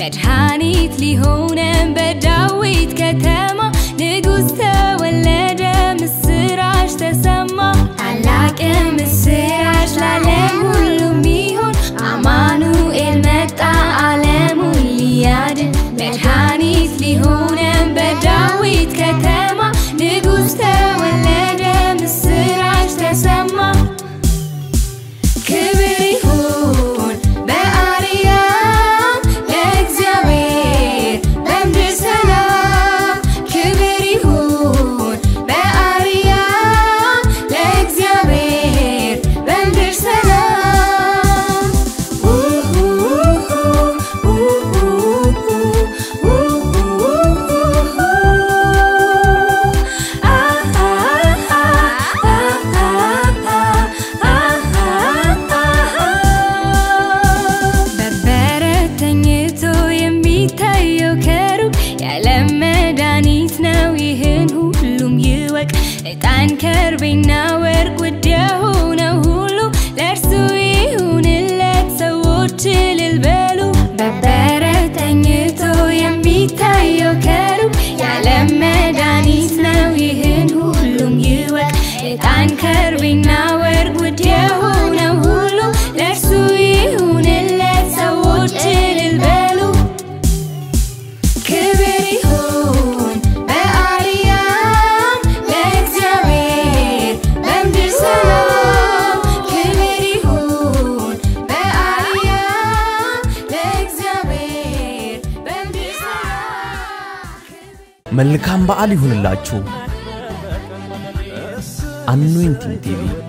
መድኃኒት ሊሆነን በዳዊት ከተማ ንጉሥ ተወለደ፣ ምስራች ተሰማ። ታላቅ ምስራች ለዓለም ሁሉ ሚሆን አማኑኤል መጣ ዓለሙን ሊያድን መድኃኒት ሊሆነን በዳዊት ከተማ ንጉሥ ተወለደ፣ ምስራች ተሰማ። ክብር ይሁን በአርያም ለእግዚአብሔር በምድር ሰላም። ክብር ይሁን በአርያም ለእግዚአብሔር በምድር ሰላም። በበረት ተኝቶ የሚታየው ከሩቅ የዓለም መድኃኒት ነው። ይህን ሁሉም ይወቅ። ዕጣን ከርቤና ወርቅ ውድ የሆነው ሁሉ ለእርሱ ይሁንለት። ሰዎች እልል በሉ። በበረት ተኝቶ የሚታየው ከሩቅ የዓለም መድኃኒት ነው። ይህን ሁሉም ይወቅ። ዕጣን ከርቤና ወርቅ ውድ የሆነው ሁሉ ለእርሱ ይሁንለት። ሰዎች እልል በሉ። ክብር ይሁን በአርያም ለእግዚአብሔር በምድር ሰላም። ክብር ይሁን በአርያም ለእግዚአብሔር በምድር ሰላም። መልካም በዓል ይሁንላችሁ። አኖይንቲንግ ቲቪ